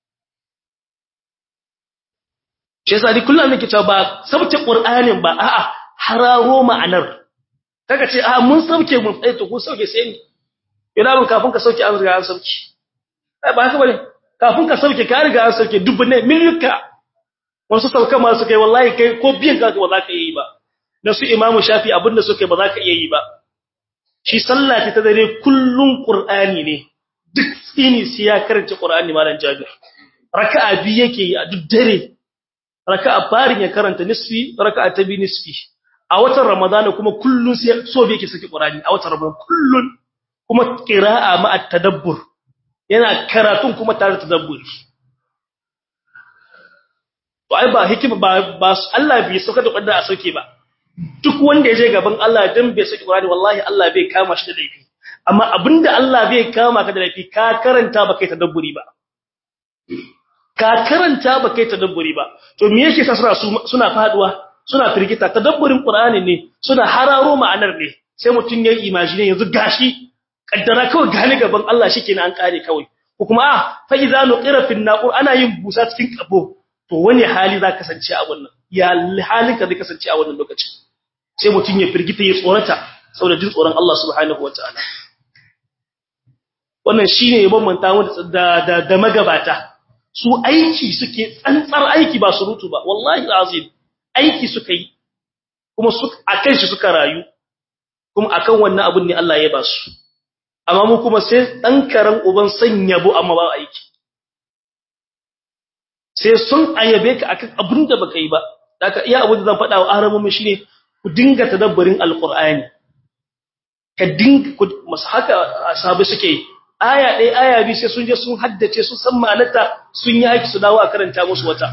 S1: shi yasa duk kullum nake cewa ba sabta qur'anin ba a'a hararo ma'anar kaga ce a mun sauke mun tsaye to ko sauke sai ni ina mun kafin ka sauke an riga an sauke ai ba haka bane kafin ka sauke ka riga an sauke dubune milka wasu sauka ma su kai wallahi kai ko biyan ka ba za ka yi ba na su imamu shafi abinda suka ba za ka iya yi ba shi sallah ta dare kullun qur'ani ne duk tsini sai ya karanta qur'ani malam jabir raka'a bi yake yi a duk dare raka'a farin ya karanta nisfi raka'a ta bi nisfi a watan ramadana kuma kullun sai so bi yake saki qur'ani a watan ramadana kullun kuma qira'a ma at-tadabbur yana karatun kuma tare da tadabburi to ai ba hikima ba ba Allah bai sauka da kwadda a sauke ba duk wanda ya je gaban Allah dan bai saki Qur'ani wallahi Allah bai kama shi da laifi amma abinda Allah bai kama ka da laifi ka karanta ba kai tadabburi ba ka karanta ba kai tadabburi ba to me yake sa suna suna faduwa suna firgita tadabburin Qur'ani ne suna hararo ma'anar ne sai mutun ya imagine yanzu gashi kaddara kawai gane gaban Allah shikenan an kare kawai ko kuma ah fa idza nuqira fi naqur ana yin busa cikin kabo to wani hali za kasance a wannan ya halin ka zai kasance a wannan lokacin sai mutun ya firgita ya tsorata saboda jin tsoron Allah subhanahu wataala wannan shine ya bambanta mu da da da magabata su aiki suke tsantsar aiki ba surutu ba wallahi azim aiki suka yi kuma su akan shi suka rayu kuma akan wannan abun ne Allah ya ba su amma mu kuma sai dan karan uban sanya bu amma ba aiki sai sun ayabe ka akan abin da baka yi ba daga iya abin da zan faɗa wa aramun shine ku dinga tadabburin alqur'ani ka dinga masu haka ashabi suke yi aya ɗaya aya biyu sai sun je sun haddace sun san ma'anarta sun yi aiki su dawo a karanta musu wata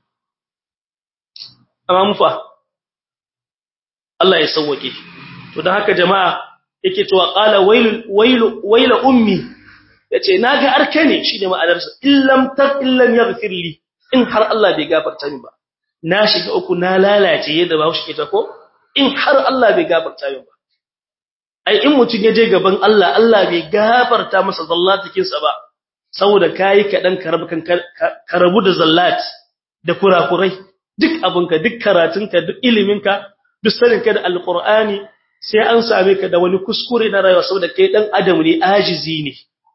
S1: amma mufa Allah ya sauwake to dan haka jama'a yake cewa qala wailu wailu waila ummi yace naga arkane shine ma'anar sa illam tar illam yaghfir li in har Allah bai gafarta min ba na shiga uku na lalace yadda ba shi ta ko in har Allah bai gafarta min ba ai in mutun ya je gaban Allah Allah bai gafarta masa zallatikin sa ba saboda kai kadan karabu kan karabu da zallat da kurakurai duk abinka duk karatunka duk iliminka duk saninka da alqur'ani sai an same ka da wani kuskure na rayuwa saboda kai dan adam ne ajizi ne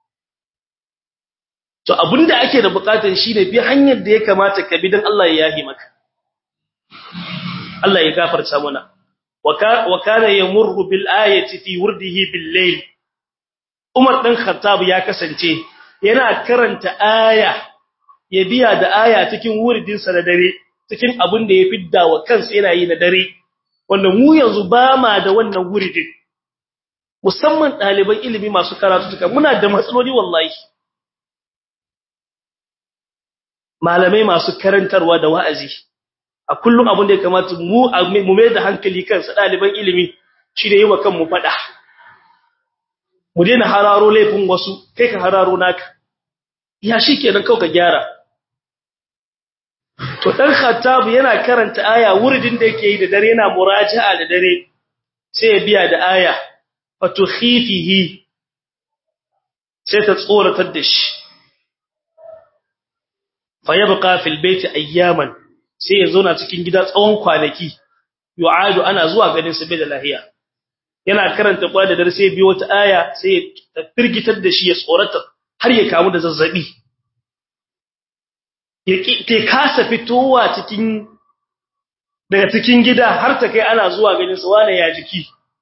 S1: to abinda ake da bukatar shine bi hanyar da ya kamata ka bi dan Allah ya yahi maka Allah ya gafarta mana wa kana yamurru bil ayati fi wurdihi bil layl Umar dan Khattab ya kasance yana karanta aya ya biya da aya cikin wuridin sa da dare cikin abin da ya fidda wa kansa yana yi na dare wanda mu yanzu ba ma da wannan wuridin musamman ɗaliban ilimi masu karatu tuka muna da matsaloli wallahi malamai masu karantarwa da wa'azi a kullum abin da ya kamata mu mu mai da hankali kansa ɗaliban ilimi shi da yi wa kanmu faɗa mu daina hararo laifin wasu kai ka hararo naka ya shi kenan kawai ka gyara to dan khattab yana karanta aya wuridin da yake yi da dare yana muraja'a da dare sai ya biya da aya fatukhifihi sai ta tsoratar da shi fayabqa fil bayti ayyaman sai ya zauna cikin gida tsawon kwanaki yu'adu ana zuwa ganin sa bai da lahiya yana karanta kwa da dare sai biyo wata aya sai ta firgitar da shi ya tsorata har ya kamu da zazzabi ya kasa fitowa cikin daga cikin gida har ta kai ana zuwa ganin sa wane ya jiki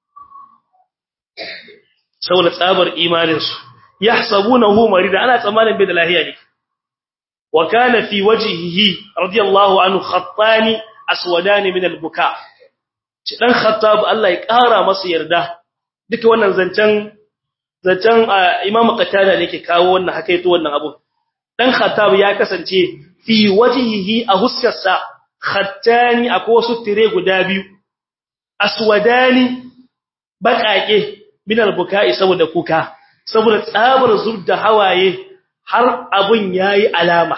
S1: saboda tsabar imanin su yahsabunahu marida ana tsammanin bai da lahiya ne wa kana fi wajhihi radiyallahu anhu khattani aswadani min albuka ci dan khattab Allah ya kara masa yarda duka wannan zancen zancen imam qatada ne ke kawo wannan hakaito wannan abu dan khattab ya kasance fi wajhihi a huskarsa khattani akwai wasu tire guda biyu aswadani bakake min albuka'i saboda kuka saboda tsabar zubda hawaye har abun yayi alama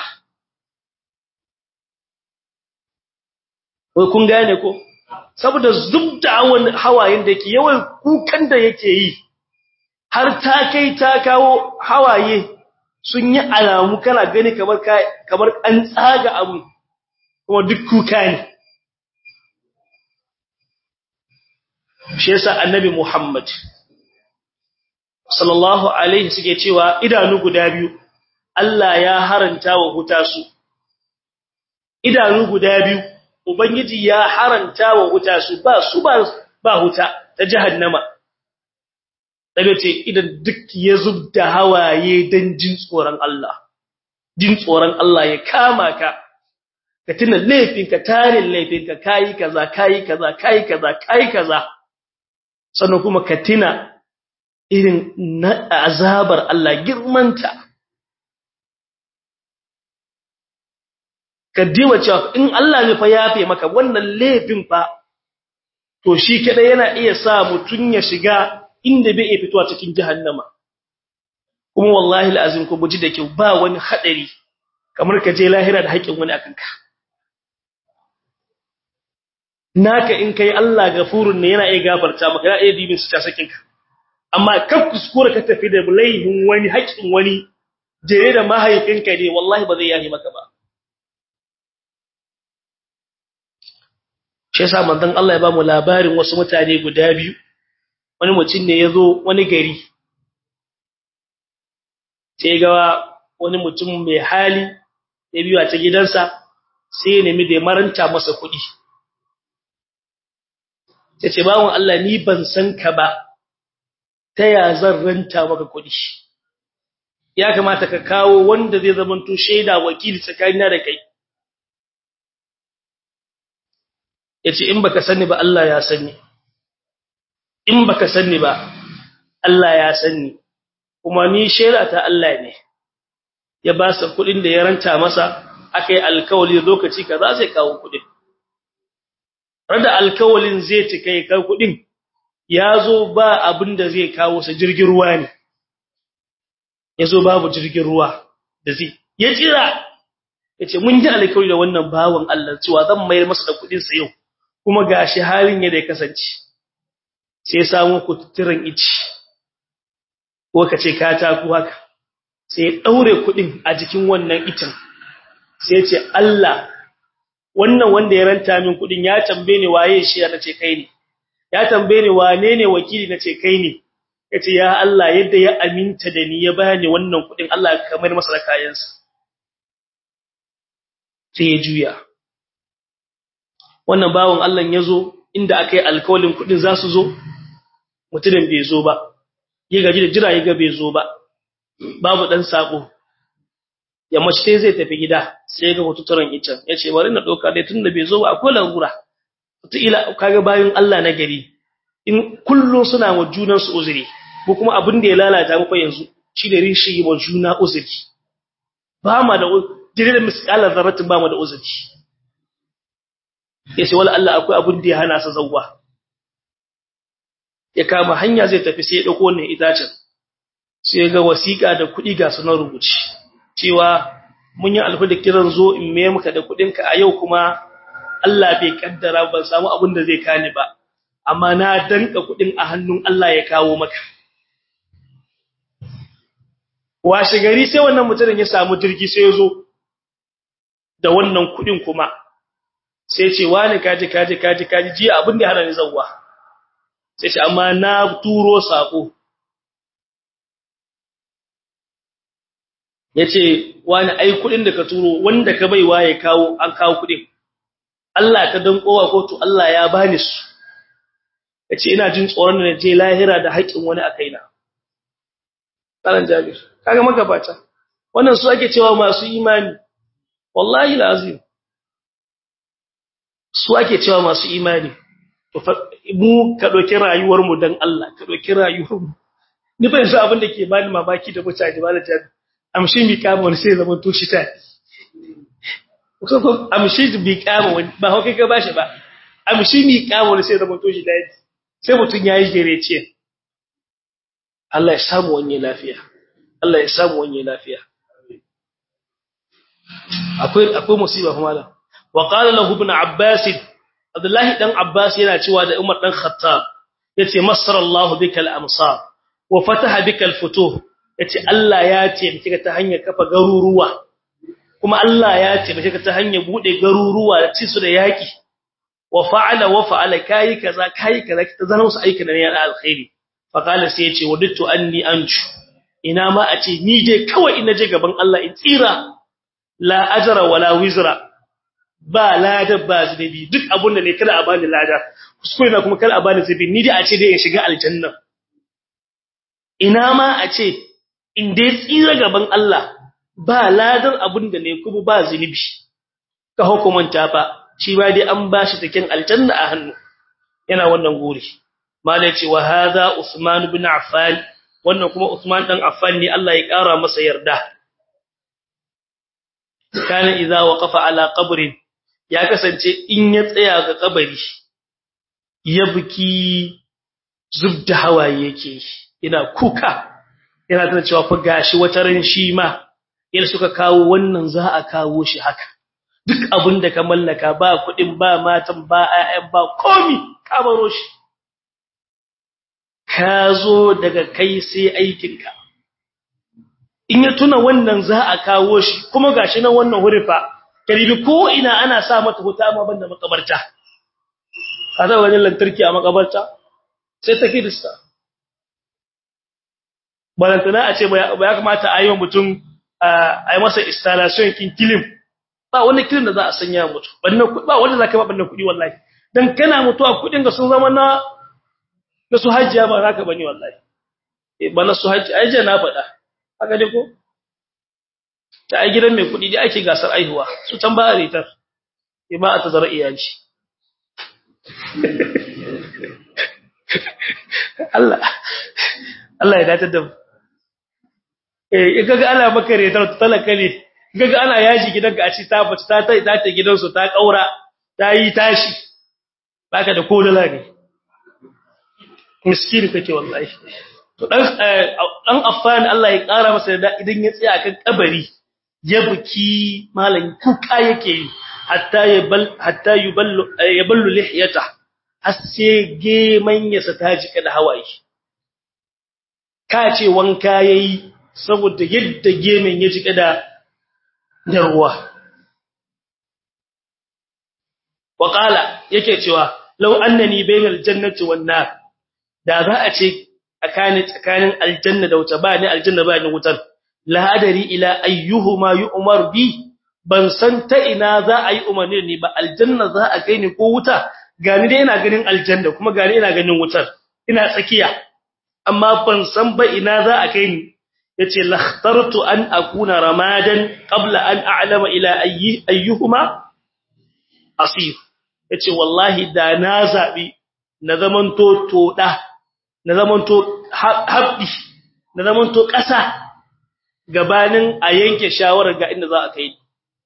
S1: wai kun gane ko saboda zubda hawayen da ke yawan kukan da yake yi har ta kai ta kawo hawaye sun yi alamu kana gani kamar kamar an tsaga abu kuma duk kuka ne shi yasa annabi Muhammad sallallahu alaihi suke cewa idanu guda biyu Allah ya haranta wa huta su idanu guda biyu ubangiji ya haranta wa huta su ba su ba ba huta ta jahannama daga ce idan duk ya zubda hawaye dan jin tsoron Allah jin tsoron Allah ya kama ka ka tuna laifinka tarin laifinka kai kaza kai kaza kai kaza kai kaza sannan kuma ka tuna irin na azabar Allah girmanta ka diwa cewa in Allah ne fa yafe maka wannan laifin fa to shi kada yana iya sa mutun ya shiga inda bai iya fitowa cikin jahannama kuma wallahi alazim ko buji da kyau ba wani hadari kamar ka je lahira da haƙin wani akan ka naka in kai Allah gafurun ne yana iya gafarta maka yana iya dibin su ta sakin ka amma kan kuskure ka tafi da laihin wani haƙin wani jere da mahaifinka ne wallahi ba zai yahi maka ba shi yasa manzon Allah ya ba mu labarin wasu mutane guda biyu wani mutum ne yazo wani gari sai ga wani mutum mai hali ya biyo ta gidansa sai ya nemi da maranta masa kuɗi sai ce bawon Allah ni ban san ka ba ta ya zan ranta maka kuɗi ya kamata ka kawo wanda zai zamanto shaida wakili tsakanina da kai yace in baka sani ba Allah ya sani in baka sani ba Allah ya sani kuma ni shera ta Allah ne ya ba sa kudin da ya ranta masa akai alkawali lokaci kaza sai kawo kudin rada alkawalin zai cika ya kawo kudin yazo ba abin da zai kawo sa jirgin ruwa ne yazo babu jirgin ruwa da zai ya jira yace mun ji alkawari da wannan bawon Allah cewa zan mayar masa da kudin sa yau kuma gashi halin ya da ya kasance sai ya samu kututturan ici ko kace katako haka sai ya daure kudin a jikin wannan itin sai ya ce Allah wannan wanda ya ranta min kudin ya tambaye ni waye shi ya nace kai ne ya tambaye ni wane ne wakili nace kai ne yace ya Allah yadda ya aminta da ni ya bani wannan kudin Allah ka kamar masa da kayansa sai ya juya wannan bawon Allah ya zo inda akai alkawalin kudin za su zo mutumin bai zo ba yi gaji da jira yi ga bai zo ba babu dan sako ya mace zai tafi gida sai ga hututuran icen yace bari na doka dai tunda bai zo ba akwai larura ila kaga bayin Allah na gari in kullun suna wa junan su uzuri ko kuma abin da ya lalata mu fa yanzu shi da rishi wa juna uzuri ba ma da dire da misalan zarratin ba mu da uzuri yace wala Allah akwai abin da ya hana sa zawwa ya kama hanya zai tafi sai ya dauko wannan itacen sai ga wasiƙa da kuɗi ga sunan rubuci cewa mun yi alfa da kiran zo in me maka da kuɗinka a yau kuma Allah bai kaddara ban samu abin da zai kani ba amma na danka kuɗin a hannun Allah ya kawo maka washe gari sai wannan mutumin ya samu jirgi sai ya zo da wannan kuɗin kuma sai ce wani kaji kaji kaji kaji ji abin da ya hana ni zawwa sai ce amma na turo sako yace wani ai kudin da ka turo wanda ka baiwa ya kawo an kawo kudin Allah ka dan kowa ko to Allah ya bani su yace ina jin tsoron da je lahira da haƙin wani a kaina Karan Jabir kaga magabata wannan su ake cewa masu imani wallahi lazim su ake cewa masu imani mu ka ɗauki rayuwarmu don Allah ka ɗauki rayuwarmu ni fa yanzu abin da ke bani mamaki da mutane ba da jami amshi mi kama wani sai zaman toshi ta ko amshi bi kama wani ba hauka ka bashi ba amshi mi kama wani sai zaman toshi ta sai mutun yayi gerece Allah ya samu wani lafiya Allah ya samu wani lafiya akwai akwai musiba kuma da wa qala lahu ibn abbas Abdullahi dan Abbas yana cewa da Umar dan Khattab yace masarallahu bikal amsar wa fataha bikal futuh yace Allah ya ce miki ta hanyar kafa garuruwa kuma Allah ya ce miki ta hanyar bude garuruwa da ci su da yaki wa fa'ala wa fa'ala kai kaza kai kaza ta zana musu aikin ne na alkhairi fa qala sai yace wadittu anni anju ina ma a ce ni je kawai ina je gaban Allah in tsira la ajra wala wizra ba lada ba zunubi duk abun da ne kada a bani lada kuskure na kuma kada a bani zunubi ni dai a ce dai in shiga aljanna ina ma a ce in dai tsira gaban Allah ba ladar abun da ne kuma ba zunubi ka hukumanta fa shi ba dai an bashi taken aljanna a hannu yana wannan guri malai ce wa hadha usman ibn affan wannan kuma usman dan affan ne Allah ya kara masa yarda kana idza waqafa ala qabrin ya kasance in ya tsaya ga kabari ya buki zubda hawaye yake ina kuka yana tana cewa fa gashi wata ran shi ma idan suka kawo wannan za a kawo shi haka duk abin da ka mallaka ba kudin ba matan ba ayyan ba komi ka baro shi ka zo daga kai sai aikinka in ya tuna wannan za a kawo shi kuma gashi nan wannan hurifa karibi ko ina ana sa mata huta amma banda makabarta kaza wajen lantarki a makabarta sai ta kirista balantana a ce ba ya kamata a yi wa mutum a yi masa installation kin kilim ba wani kilim da za a sanya mutu ba wanda za ka ba bannan kuɗi wallahi dan kana mutuwa kuɗin ga sun zama na na su hajjiya ba za ka bane wallahi ba na su hajji ai na faɗa haka dai ko ta ai gidan mai kudi dai ake gasar aihuwa su can ba a ritar ba a tazara iyali Allah Allah ya datar da mu eh kaga ana maka retar talaka ne kaga ana yaji gidanka a ci ta bace ta ta ta gidansu ta kaura ta yi tashi baka da kodala ne miskini kake wallahi to dan dan affan Allah ya kara masa da idan ya tsaya kan kabari ya buki malan kuka yake yi hatta yabal hatta yuballu yaballu lihyata hasse geman yasa ta jika da hawaye ka ce wanka yayi saboda yadda gemen ya jika da da ruwa wa qala yake cewa law annani bainal jannati wan nar da za a ce tsakanin tsakanin aljanna da wuta ba ni aljanna ba ni wutar la adari ila ayyuhuma yu'mar bi ban san ta ina za a yi umarni ni ba aljanna za a kai ni ko wuta gani dai ina ganin aljanna kuma gani ina ganin wutar ina tsakiya amma ban san ba ina za a kai ni yace lakhtartu an akuna ramadan qabla an a'lama ila ayyi ayyuhuma asir yace wallahi da na zabi na zamanto toda na zamanto habbi na zamanto ƙasa gabanin a yanke shawarar ga inda za a kai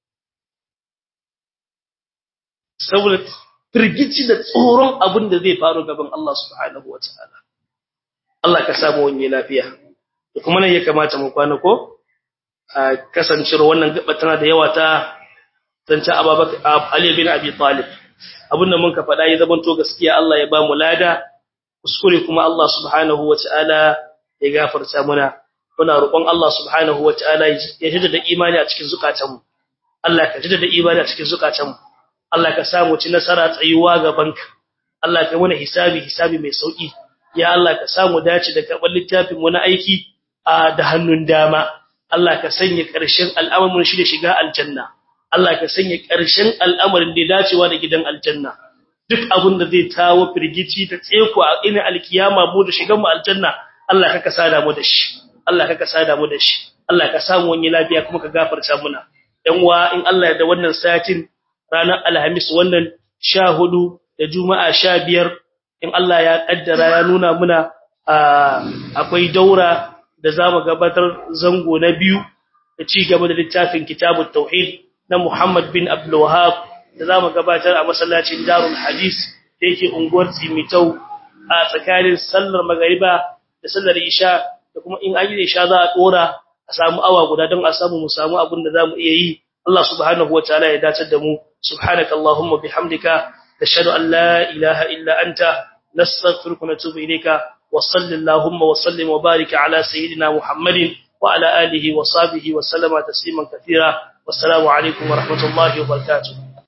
S1: saboda firgici da tsoron abin da zai faru gaban Allah subhanahu wataala Allah ka samu wani lafiya da kuma nan ya kamata mu kwana ko a kasancewar wannan gaba tana da yawa ta zance Abubakar Ali bin Abi Talib abinda mun ka faɗa ya zamanto gaskiya Allah ya ba mu lada kuskure kuma Allah subhanahu wataala ya gafarta muna muna roƙon Allah subhanahu wataala ya jaddada imani a cikin zukatanmu Allah ka jaddada imani a cikin zukatanmu Allah ka samu ci nasara tsayuwa gabanka Allah ka mana hisabi hisabi mai sauki ya Allah ka samu dace da karɓar littafin mu na aiki a da hannun dama Allah ka sanya ƙarshen al'amarin shi da shiga aljanna Allah ka sanya ƙarshen al'amarin da dacewa da gidan aljanna duk abin da zai tawo firgici da tseko a ina alkiyama mu da shigan mu aljanna Allah ka kasada mu da shi Allah ka kasada mu da shi Allah ka samu wani lafiya kuma ka gafarta muna dan uwa in Allah ya da wannan satin ranar alhamis wannan 14 da juma'a 15 in Allah ya kaddara ya nuna muna akwai daura da zamu gabatar zango na biyu da ci gaba da littafin kitabut tauhid na Muhammad bin Abdul Wahhab da zamu gabatar a masallacin Darul Hadis da yake unguwar Tsimitau a tsakanin sallar magariba da sallar isha da kuma in ayi isha za a dora a samu awa guda don a samu mu samu abin da zamu iya yi Allah subhanahu wataala ya dace da mu subhanakallahumma bihamdika nashhadu an la ilaha illa anta nastaghfiruka wa natubu ilayka wa sallallahu wa sallim wa barik ala sayyidina muhammadin wa ala alihi wa sahbihi wa sallama tasliman katira wassalamu alaikum wa rahmatullahi wa barakatuh